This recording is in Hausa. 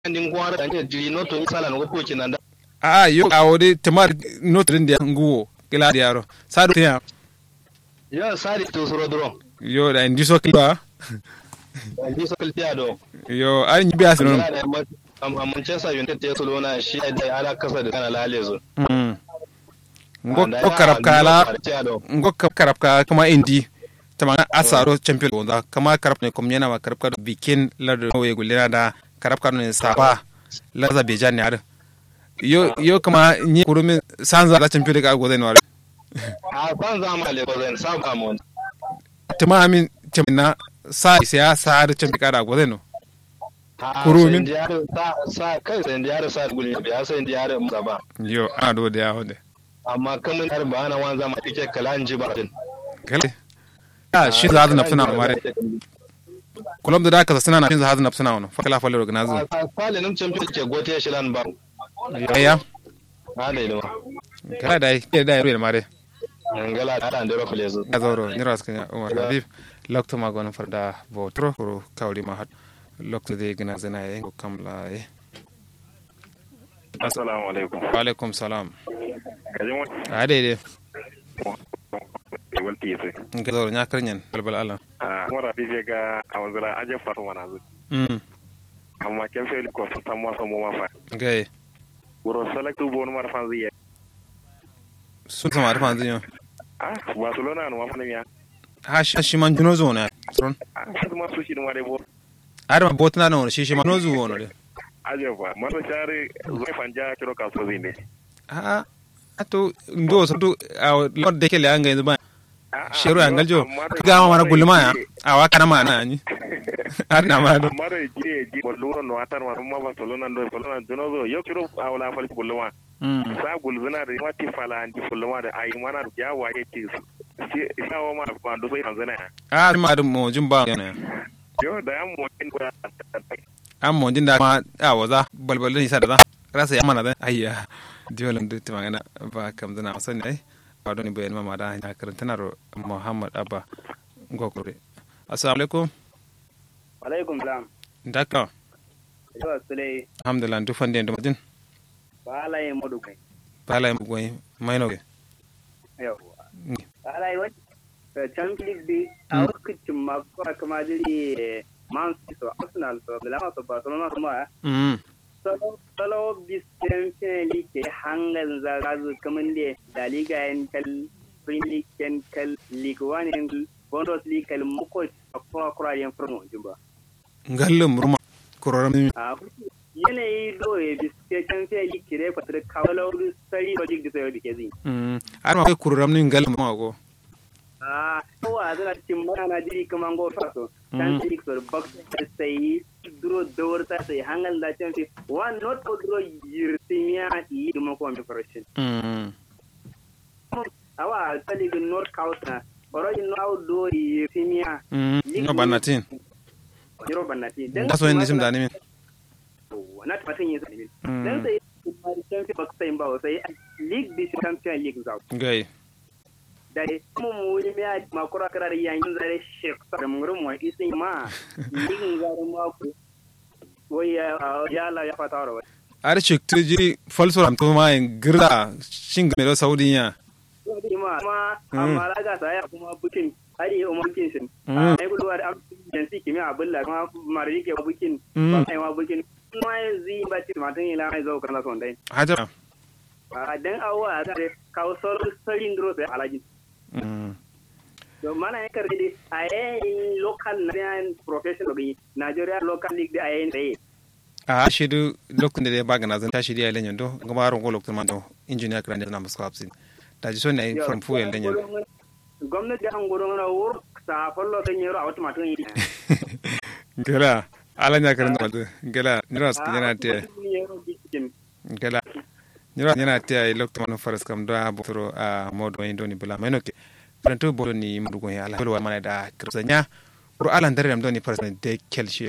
ndin gwara da ne jiri no to sala no ko kinanda a yo a wode tamar notrin da nguwo kila da yaro sadu ya yo sari to soro dro yo da indi so kila ndi so kiltiya do yo an yi biya sunan am am Manchester United te so lona shi da ala kasa da kana lale zo mm ngo ko karab kala ngo ko karab ka kuma indi tamanga asaro champion wanda kama karab ne kom yana ma karab ka bikin lado we gulina da karab ka ne sapa laza bejan ne ada yo yo kama ni kurumi sanza da champion ka go zai ware a sanza ma le go zai saba mun tama amin tamina sa sai sa da champion ka da go zai no kurumin sa sa kai sai ndiyar sa gulni biya sai ndiyar musaba yo ana do da yawo da amma kamun har ba ana wanza ma tike kala an ji ba din kale ya shi za ta nafsuna mare kulum da da ka sana na shin za ta nafsuna wono fakala falle organize fale nim champion ke gote shi lan ba ya ha dai no kala dai ke dai ruwa mare ngala da ndero flezo ya zoro ni ras kan umar habib lokto ma gon farda votro ko kawli ma hat lokto de gina zana ye ko kamla ye assalamu alaikum wa alaikum salam kajin wani a daidai wal tiyese nga zoro nya karnyen balbal ala a mara bibe ga a wanzura aje fatu mana zu mm amma ken fe ko ta mo so mo ma fa gay wuro select bo no mar fan ziye sun sama da fanzin yo ah barcelona no ma fa ne ya ha shi shi man juno zo na tron ah fa ma su shi no mare bo ada ma botna no shi shi man no zo wono de aje fa mara share zai fanja kiro ka so zinde a ato ndo so to a lord de kele anga yanzu ba shero angal jo ga ma mana gulma ya a wa kana ma na ni har na ma do mara jire ji bollo no atar ma ma barcelona ndo barcelona duno zo yo kiro awla fal bollo ma mm sa gulzuna da wati fala anti fulma da ayi mana da ya waye ce su sa wa ma ba do sai tanzania a ma dum mo jin ba yana yo da yan mu kin da an mo jin da ma a waza balbal ni sa da rasa ya mana da ayya diolan duk ta magana ba kam zana sani ai ba don bayan mama da ya karanta na muhammad abba gokore assalamu alaikum alaikum salam daka yawa sule alhamdulillah duk fande da majin balaye modu kai bala mu goyi mai no yawa balaye wani champions league bi a wakacin mako kama jiri man city so arsenal so bilama so barcelona so ma mm salo bis champions league ke hangan zagazu kaman da da liga yan kal premier league yan kal league one yan bundesliga kal mako akwa kura yan furno jumba ngallum ruma kororam mi a yanayi do ya biske can sai yi kire fatar kawalar sari logic da sayar da ke zai. mm ar ma kororam ni ngallum ma go A kowa zana cikin mana na jiri kuma go faso. Can sai so box sai duro dawar ta sai hangal da can sai one not to duro yirtimiya lead mo ko mi correction. mm Awa tali gun north coast na orojin no do yirtimiya mm no banatin jiro bannati. da so ni sim da ni min Na tafatin yin sai. Mm. Dan sai can sai box sai ba sai league bi champion league zau. gay da mu mu yi miya makura karar yankin zare shek da murin wa isin ma yin zare ma ku wai ya ya la ya fata rawa ar chik tuji falso ram to ma en girda shinga me do saudiya wai ma ma amma raga sa ya kuma bukin hari umar bukin shin Mm. ai gudu da yansi kimi abulla kuma mari ke bukin Mm. ba ai ma bukin ma yanzu ba ci matan ila mai zo kana son dai hajar a dan awwa da kawo sarin dro sai alaji mm to mana ya karbi dai a yayin local Nigerian professional gi Nigeria local league da a yayin tsaye a shidu lokacin da ya baga na zan tashi da yayin do gama ron ko lokacin man do engineer kran da na musu hapsin da ji so ne from fuel den yan gwamnati an gudu mana wur sa fallo kan yaro a wata matan yi gala ala nya karan da gala niras yana te gala niras yana te lokacin man faras kam do a botoro a modo yin do ni bula mai noke pranto bodo ni mudugo ya ala ko mana da kirsanya ko ala ndare dam do ni faras de kelshi